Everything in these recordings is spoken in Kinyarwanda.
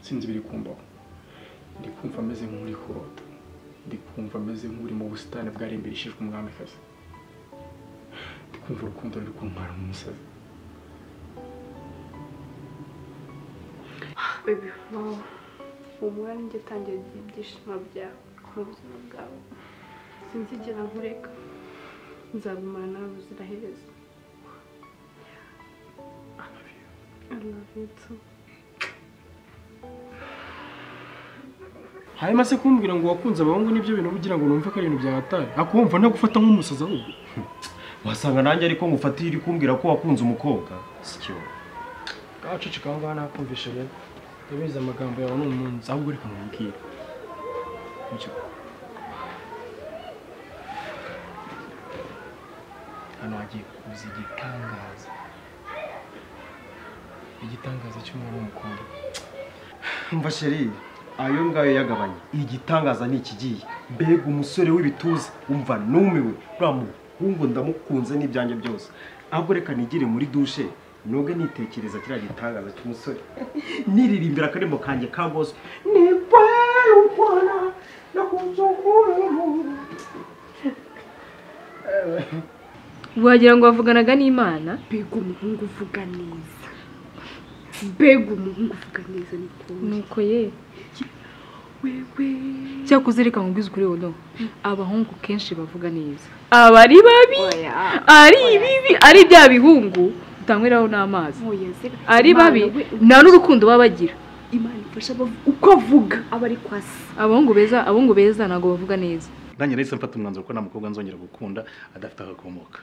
sinzi ibiri kumbaho ndi kumva ameze nk'uri kurota ndi kumva ameze nk'uri mu busitani bwarimbishijwe umwamikazi ndi kumva urukundo ruri kuntwara mu musazi baby wow umwanya njye tangira ibyishimo byawe mu buzima bwawe sinzigera nkureka nzagumana nawe ubuziraherezo I love you too. hanyuma se kumbwira ngo wakunze abahungu n'ibyo bintu ugira ngo numve ko ari ibintu bya hatari akumva ntagufata nk'umusazi ahubwo wasanga nanjye ariko ngufatiye iri kumbwira ko wakunze umukobwa sicyo kacicika aho ngaho nakumvisha rero ndabizi amagambo yawe ni umunsi ahubwo reka nkubwire Nicyo. hano hagiye kuza igitangaza igitangaza cy'umuntu w'umukobwa mva sheri ayo ngayo yagabanye igitangaza ni ikigiye mbega umusore w'ibituza umva numiwe uriya muhungu ndamukunze n'ibyanjye byose ahubwo reka nigire muri dushe nubwo nitekereza kiriya gitangaza cy'umusore niririmbira akaririmbo kanjye ka gospel ni wewe mbona nakunze ukuntu wagira ngo wavuganaga n'imana Mbega umuhungu uvuga neza. Mbega umuhungu uvuga neza ni kumwe. nuko ye Wewe. cyakuze reka nkubwize ukuri wodo abahungu kenshi bavuga neza aba ari babi Oya. ari ibibi ari bya bihungu utanyweraho n'amazi Oya zira. ari babi Imana, we, nta n'urukundo baba bagira Imana ifasha abavu- uko avuga aba ari kwasi. abahungu beza abahungu beza ntabwo bavuga neza nanjye nahise mfata umwanzuro ko nta mukobwa nzongera gukunda adafite agakomoka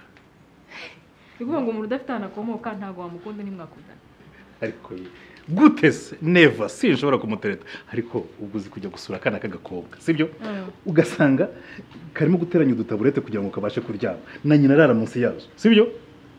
ni ukuvuga ngo umuntu udafite ahantu akomoka ntabwo wamukunda ntimwakundana ariko ye gute se neva sinshobora kumutereta ariko ubwo uzi kujya gusura akana k'agakobwa sibyo ugasanga karimo guteranya udutaburete kugira ngo kabashe kuryama na nyina arara munsi yazo sibyo